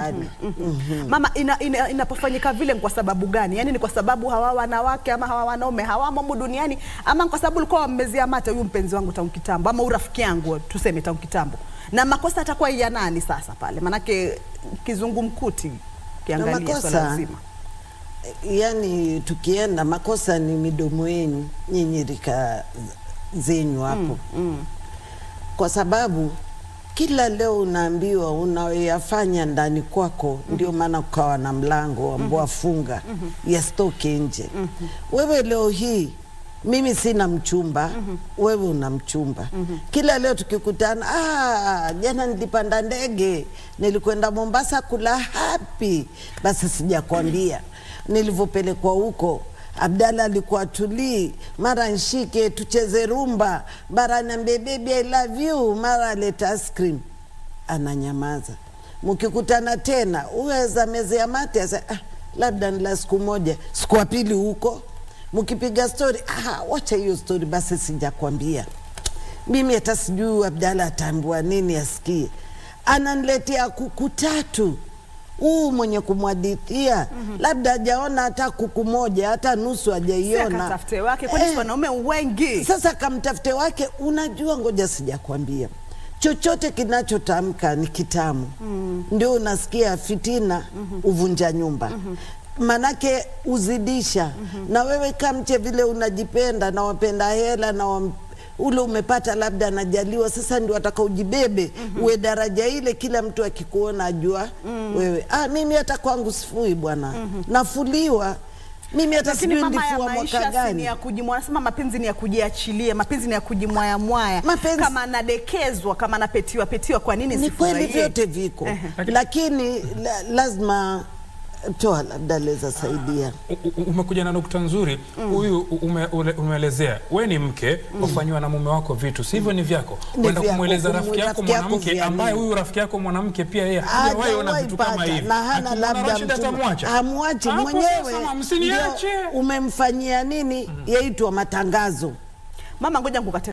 Mama, ina, ina, inapofanyika vile ni kwa sababu gani? Yaani ni kwa sababu hawa wanawake ama hawa wanaume hawamo humu duniani, ama ni kwa sababu ulikuwa wammezea mate huyu mpenzi wangu tangu kitambo, ama urafiki yangu tuseme tangu kitambo, na makosa atakuwa ya nani sasa pale? Manake kizungumkuti kiangalia swala makosa- zima. yani tukienda makosa ni midomo yenu nyinyi rika zenyu hapo kwa sababu kila leo unaambiwa unayoyafanya ndani kwako ndio maana kukawa na mlango ambao funga yasitoke nje wewe leo hii mimi sina mchumba wewe una mchumba kila leo tukikutana ah, jana nilipanda ndege nilikwenda mombasa kula hapi basi sijakwambia nilivyopelekwa huko Abdalla alikuwa tulii, mara nshike tucheze rumba, mara niambie baby I love you, mara aleta ice cream. Ananyamaza. Mkikutana tena uweza mezea mate asa, ah, labda ni la siku moja, siku ya pili huko mkipiga stori, ah, wacha hiyo stori basi, sijakwambia mimi hata sijui Abdalla ataambiwa nini asikie. Ananiletea kuku tatu huu mwenye kumwadithia labda hajaona hata kuku moja hata nusu Si hajaiona. akatafute wake, kwani si Eh, wanaume wengi? sasa kamtafute wake. Unajua, ngoja sijakwambia, chochote kinachotamka ni kitamu, ndio unasikia fitina uvunja nyumba manake uzidisha na wewe kamche vile unajipenda na wapenda hela na wam, ule umepata labda anajaliwa sasa ndio ataka ujibebe uwe daraja ile kila mtu akikuona ajua wewe ah, mimi hata kwangu sifui bwana nafuliwa mimi hata Lakini sijui mama ya ndifua mwaka maisha si ni gani ya kujimwa, nasema mapenzi ni ya kujiachilia, mapenzi ni ya kujimwaya mwaya. Mapenzi- Kama anadekezwa, kama anapetiwa petiwa, kwa nini ni kweli sifurahie? vyote viko Ehe. lakini la, lazima toa labda leza saidia U- u- umekuja na nukta nzuri huyu ume, ule- umeelezea we ni mke wafanyiwa na mume wako vitu si hivyo ni vyako Ni kwenda vyako, kumweleza kumu- rafiki yako rafiki yako mwanamke vya ambaye nini? huyu rafiki yako mwanamke pia yeye hajawahi ona Hajawahi vitu kama pata, hivi na hana Akimwona labda Rashid mtu- atamwacha hamwachi Hapo mwenyewe sasa, msiniache ndio umemfanyia nini yaitwa matangazo Mama, ngoja nikukate